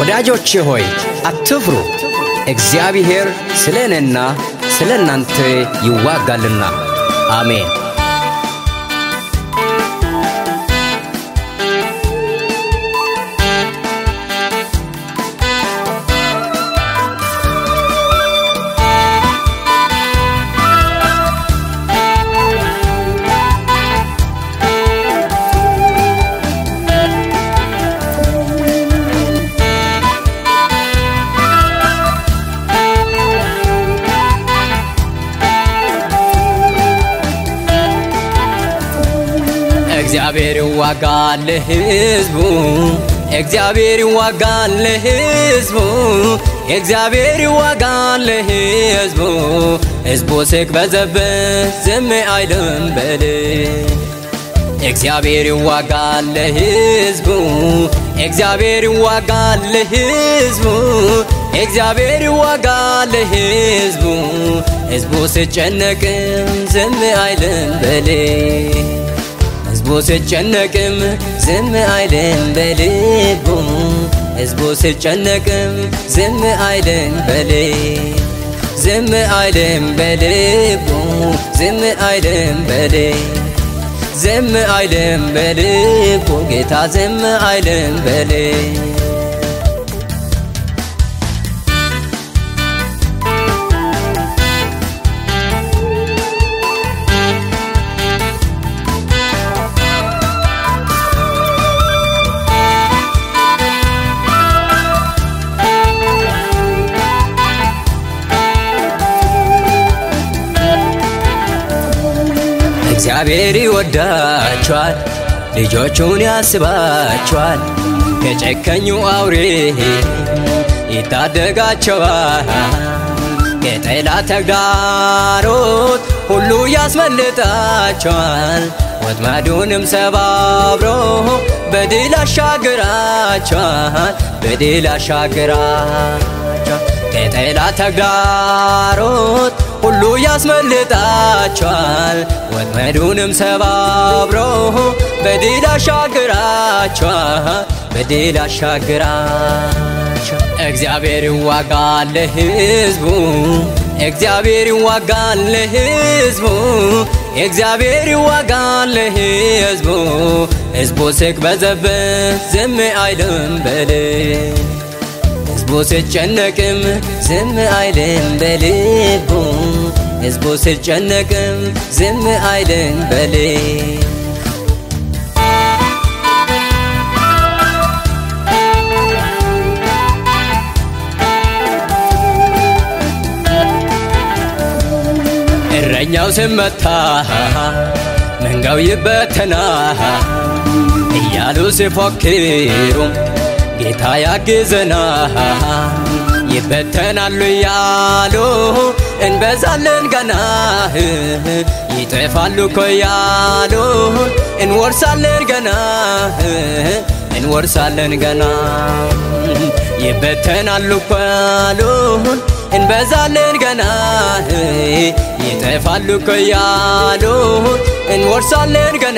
ወዳጆቼ ሆይ አትፍሩ፣ እግዚአብሔር ስለ እኔና ስለ እናንተ ይዋጋልና። አሜን። እግዚአብሔር ይዋጋል ለሕዝቡ፣ እግዚአብሔር ይዋጋል ለሕዝቡ፣ እግዚአብሔር ይዋጋል ለሕዝቡ። ሕዝቡ ሲቅበዘበዝ ዝም አይልም በል እግዚአብሔር ይዋጋል ለሕዝቡ፣ እግዚአብሔር ይዋጋል ለሕዝቡ፣ እግዚአብሔር ይዋጋል ለሕዝቡ። ሕዝቡ ሲጨነቅም ዝም አይልም በል ሕዝቡ ሲጨነቅም ዝም አይልም በልቡ ሕዝቡ ሲጨነቅም ዝም አይልም በል ዝም አይልም በልቡ ዝም አይልም በል ዝም አይልም በልቡ ጌታ ዝም አይልም በል እግዚአብሔር ይወዳቸዋል፣ ልጆቹን ያስባቸዋል። ከጨከኙ አውሬ ይታደጋቸዋል። ከጠላት ተግዳሮት ሁሉ ያስመልጣቸዋል። ወጥመዱንም ሰባብሮ በድል አሻግራቸዋል፣ በድል አሻግራቸዋል። ከጠላት ተግዳሮት ሁሉ ያስመልጣቸዋል። ወጥመዱንም ሰባብሮ በድል አሻግራቸዋል፣ በድል አሻግራቸዋል። እግዚአብሔር ይዋጋል ለሕዝቡ፣ እግዚአብሔር ይዋጋል ለሕዝቡ፣ እግዚአብሔር ይዋጋል ለሕዝቡ። ሕዝቡ ሲቅበዘበዝ ዝም አይልም በል ሕዝቡ ሲጨነቅም ዝም አይልም በልቡ ሕዝቡ ሲጨነቅም ዝም አይልም በል እረኛው ሲመታ መንጋው ይበተና እያሉ ሲፎክሩ ጌታ ያግዘና ይበተናሉ እያሉ እንበዛለን ገና ይጠፋሉ እኮ እያሉ እንወርሳለን ገና እንወርሳለን ገና ይበተናሉ እኮ ያሉን እንበዛለን ገና ይጠፋሉ እኮ እያሉ እንወርሳለን ገና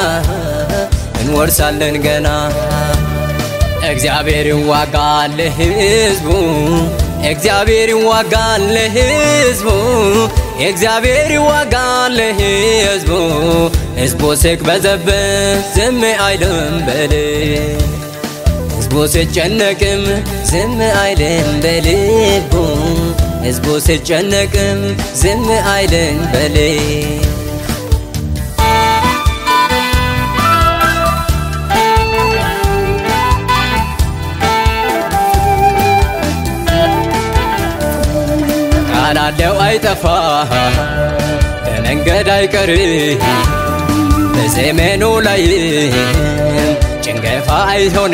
እንወርሳለን ገና እግዚአብሔር ይዋጋል ለሕዝቡ፣ እግዚአብሔር ይዋጋል ለሕዝቡ፣ እግዚአብሔር ይዋጋል ለሕዝቡ። ሕዝቡ ሲቅበዘበዝ ዝም አይልም በል ሕዝቡ ሲጨነቅም ዝም አይልም በልቡ ሕዝቡ ሲጨነቅም ዝም አይልም በል ቃላለው አይጠፋ ከመንገድ አይቀር በዘመኑ ላይ ጭንገፋ አይሆን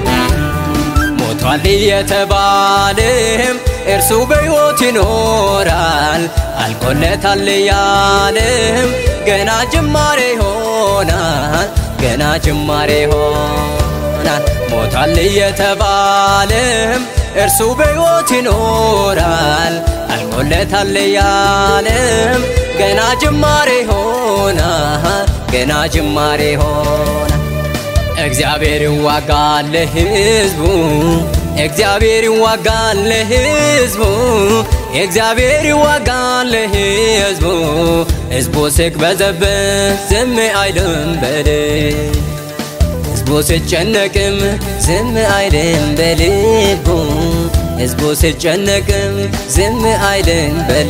ሞቷል የተባለም እርሱ በሕይወት ይኖራል አልቆለታል ያለም ገና ጅማሬ ይሆናል ገና ጅማሬ ይሆናል ሞቷል የተባለም እርሱ በሕይወት ይኖራል አልቆለታል ያለም ገና ጅማሬ ይሆናል ገና ጅማሬ ይሆናል እግዚአብሔር ይዋጋል ለሕዝቡ እግዚአብሔር ይዋጋል ለሕዝቡ እግዚአብሔር ይዋጋል ለሕዝቡ ሕዝቡ ሲቅበዘበዝ ዝም አይልም በል ሕዝቡ ሲጨነቅም ዝም አይልም በልቡ ሕዝቡ ሲጨነቅም ዝም አይልም በል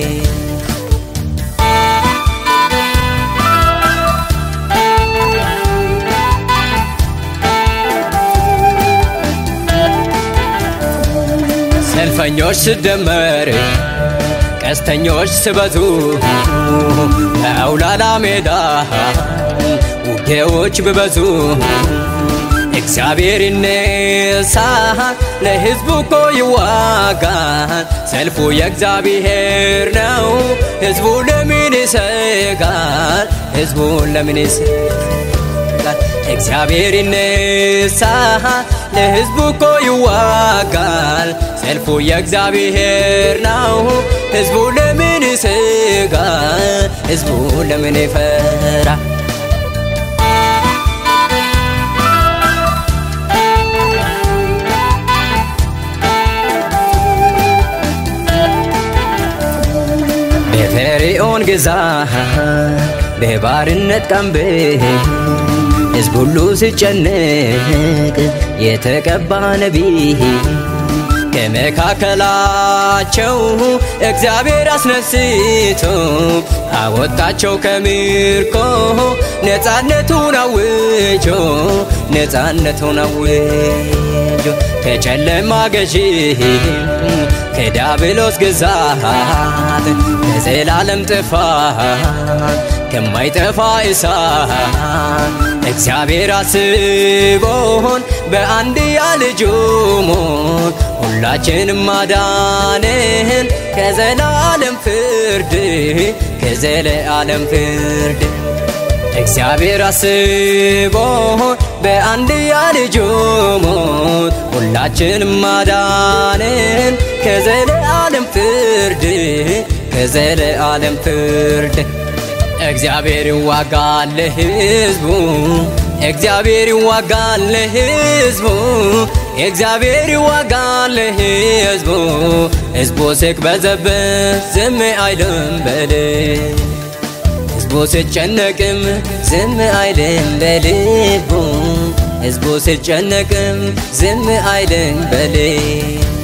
ሰልፈኞች ስደመር ቀስተኞች ስበዙ በአውላላ ሜዳ ውጌዎች ብበዙ እግዚአብሔር ይነሳ ለሕዝቡ እኮ ይዋጋል። ሰልፉ የእግዚአብሔር ነው። ሕዝቡ ለምን ይሰጋል? ሕዝቡ ለምን ይሰጋል? እግዚአብሔር ይነሳ ለሕዝቡ እኮ ይዋጋል። ሰልፉ የእግዚአብሔር ነው። ሕዝቡ ለምን ይሰጋል? ሕዝቡ ለምን ይፈራ? በፈርዖን ግዛት በባርነት ቀንበር ሕዝብ ሁሉ ሲጨነቅ የተቀባ ነቢይ ከመካከላቸው እግዚአብሔር አስነስቶ አወጣቸው ከምርኮ ነፃነቱን አውጆ ነፃነቱን አውጆ ከጨለማ ገዢ ከዲያብሎስ ግዛት ከዘላለም ጥፋት ከማይጠፋ እሳት እግዚአብሔር አስቦን በአንድያ ልጁ ሞት ሁላችንም ማዳንን ከዘላለም ፍርድ ከዘለዓለም ፍርድ እግዚአብሔር አስቦን በአንድያ ልጁ ሞት ሁላችንም ማዳንን ከዘለዓለም ፍርድ ከዘለዓለም ፍርድ እግዚአብሔር ይዋጋል ለሕዝቡ እግዚአብሔር ይዋጋል ለሕዝቡ እግዚአብሔር ይዋጋል ለሕዝቡ ሕዝቡ ሲቅበዘበዝ ዝም አይልም በል ሕዝቡ ሲጨነቅም ዝም አይልም በልቡ ሕዝቡ ሲጨነቅም ዝም አይልም በል